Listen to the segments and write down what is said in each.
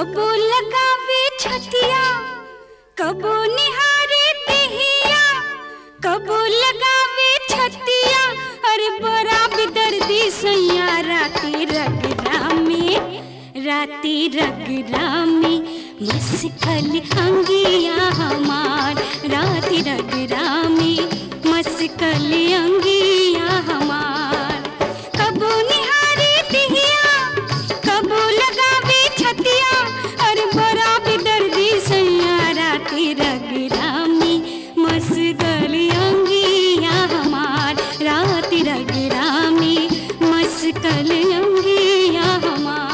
कबो लगावे छतिया कबो निहारे देहिया कबो लगावे छतिया अरे बड़ा बेदर्दी सैया राती रगरा में राती रगरा में मस्कल अंगिया हमार राती रगरा में मस्कल अंगिया हमार कबो निहारे दिहिया कबो लगावे छतिया अरे बड़ा बेदर्दी सैया राती रगरामी मस्कल अंगिया हमार राती रगरामी मस्कल अंगिया हमार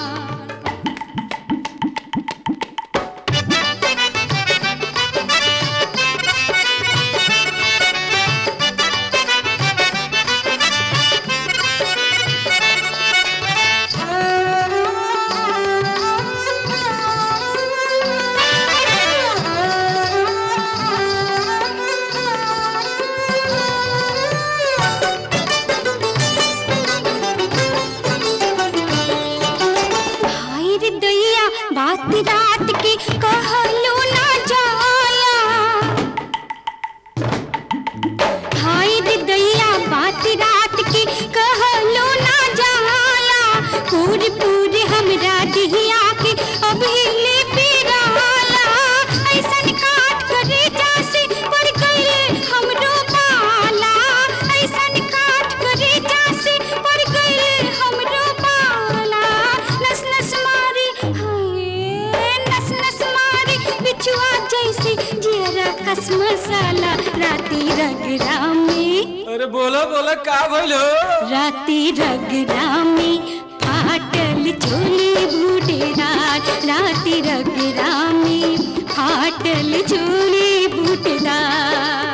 भाई रे दैया बात रात की कहलो ना जाला भाई रे दैया बात रात की कहलो ना जाला पूरी पूरी हमरा दिहिया के अभी ले पिराला ऐसन काट करे जासे पर गइले हमरो पाला ऐसन काट करे जासे पर गइले हमरो पाला नस नस मारी हाय नस नस मारी बिछुआ जैसे जियरा कस मसाला राती रगरा में अरे बोलो बोलो का भइल हो राती रगरा में फाटल झोली बूटेदार राती रगरा में फाटल झोली बूटेदार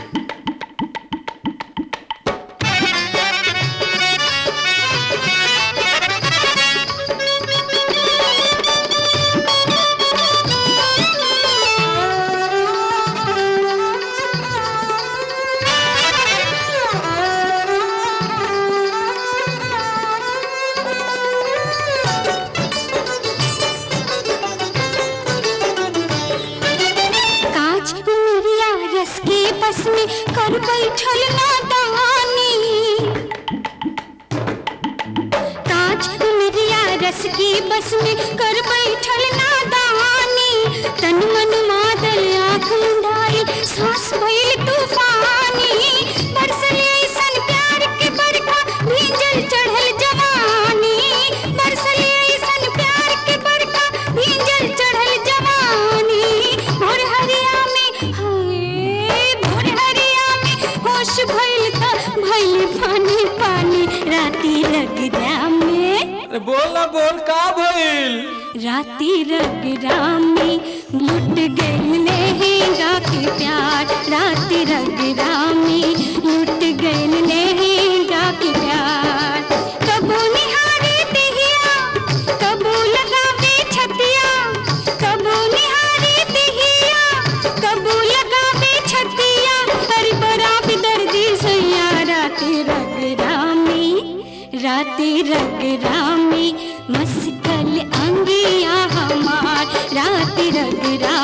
कांच उमरिया रस के बस में कर बैठल नादानी कांच उमरिया रस के बस में कर बैठल नादानी तन मन मादल आँख मुंडाई सांस भइल तूफानी बरसले ऐसन प्यार के बरखा भींजल चढ़ल जवानी बरसले ऐसन प्यार के बरखा भींजल चढ़ल जवानी भोर हरिया में हाय भोर हरिया में होश भइल त भइल पानी पानी राती रगरा में अरे बोल ना बोल का भइल राती रगरा में लुट गइल लहंगा के प्यार राती रगरा में लुट गइल लहंगा के प्यार कबो निहारे दिहिया कबो लगावे छतिया कबो निहारे दिहिया कबो लगावे छतिया हर बड़ा दर्दी सैया राती रगरा में राती रगरा में मस्कल अंगिया हमार राती रगरा